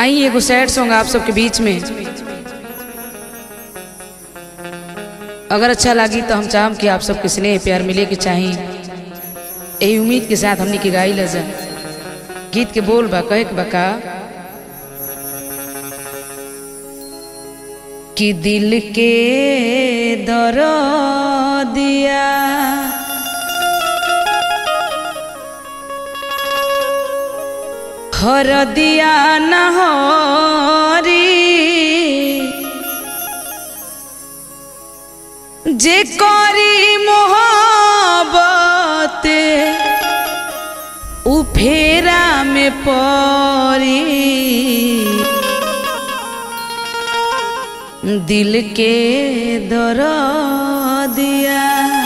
आई एगो sad song आप सबके बीच में अगर अच्छा लगी तो हम चाहम कि आप सबके स्नेह प्यार मिले के चाही यही उम्मीद के साथ हमने के गाई जा गीत के बोल बा कहे के बा का कि दिल के दर दिया हर दिया नहरी जे करी मोहब्बत उ फेरा में परी दिल के दर दिया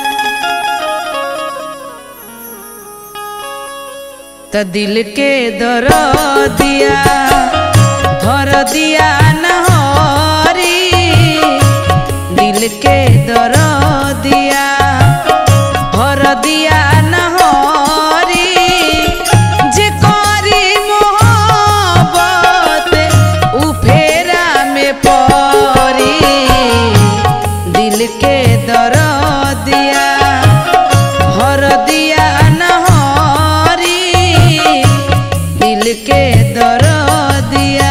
त दिल के दर दिया भर दिया नहरी दिल के दर दिया भर दिया नहरी जे करी मोहब्बत उ फेरा में परी दिल के दर दिया भर दिया नहरी दिल के दर दिया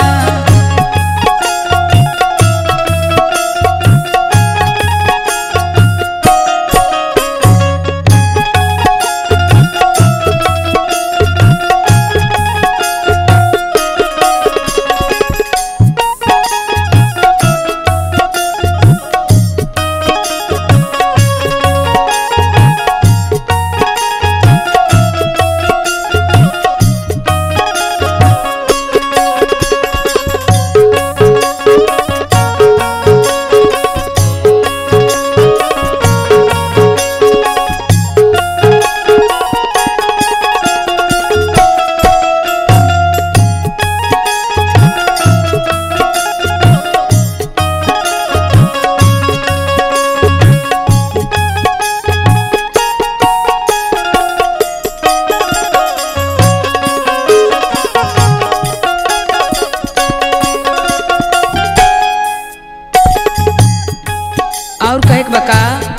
और कहे के बका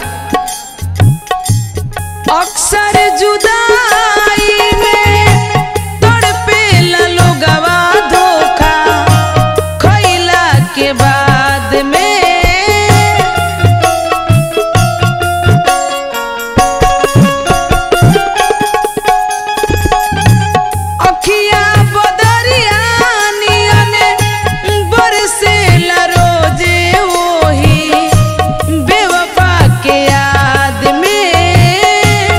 अक्सर जुदाई में तड़पेला लोगवा धोखा खइला के बाद में अखिया बदरिया नियने बरसेला रोजे ओही बेवफा के याद में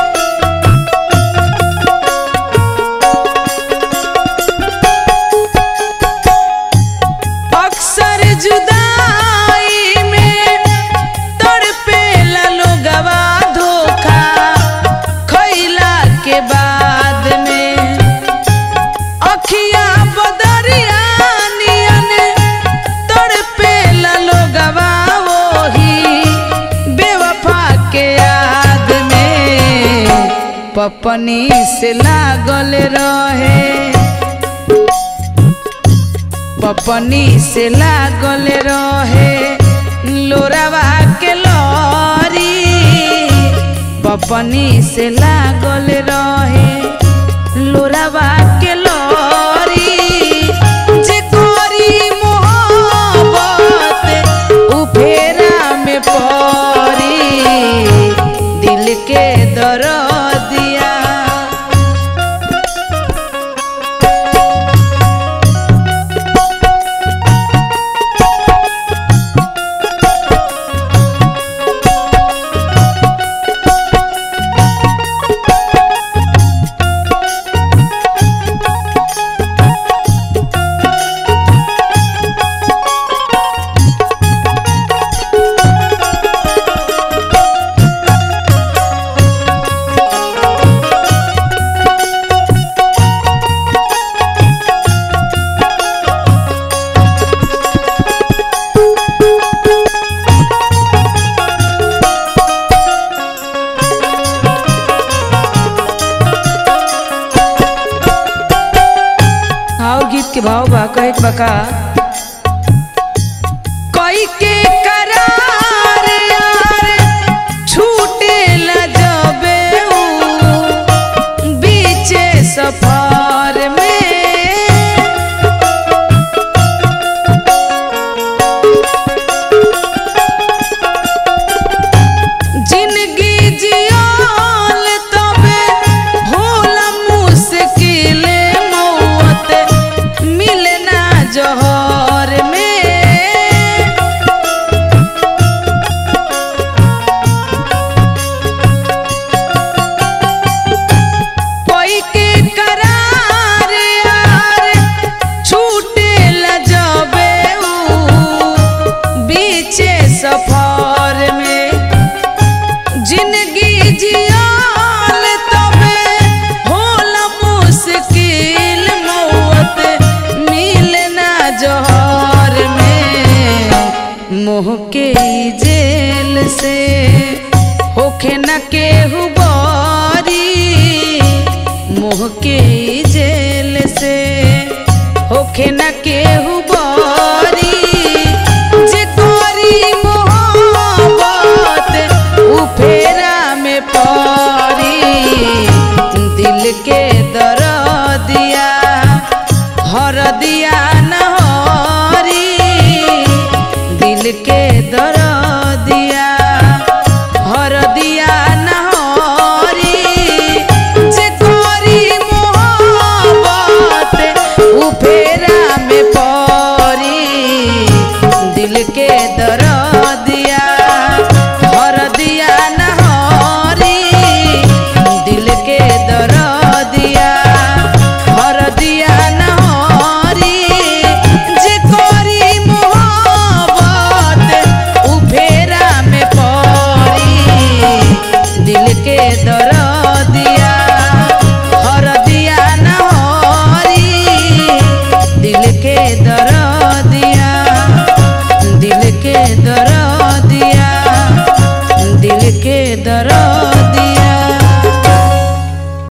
अक्सर जुदाई में तड़पेला लोगवा धोखा खइला के बाद में अखिया बदरिया नियन तड़पेला लोगवा वही बेवफा के याद में पपनी से लागल रहे पपनी से लागल रहे लोरावा के लरी पपनी से लागल रहे लोरावा के लरी जे करी मोहब्बत उ फेरा में परी दिल के दर दिया के भाव बा कहे के बका कोई के करार यार छूटे ला जबे ऊ बीचे सफर में जिंदगी जियाल तबे भोला मुश्किल मौत मिलना जहर में कोई के करार यार छूटे ला जबे ऊ बीचे सफर में जिंदगी जियाल तबे होला मुश्किल मौत मिलना जहर में मोह के ई जेल से होखे न केहू बारी मोह के ई जेल से होखे न केहू बारी जे तोरी मोहब्बत उ फेरा में परी दिल के दरदिया हर दिया न हरी दिल के दरदिया हर दिया न हरी जे तोरी मोहब्बत उ फेरा में परी दिल के दर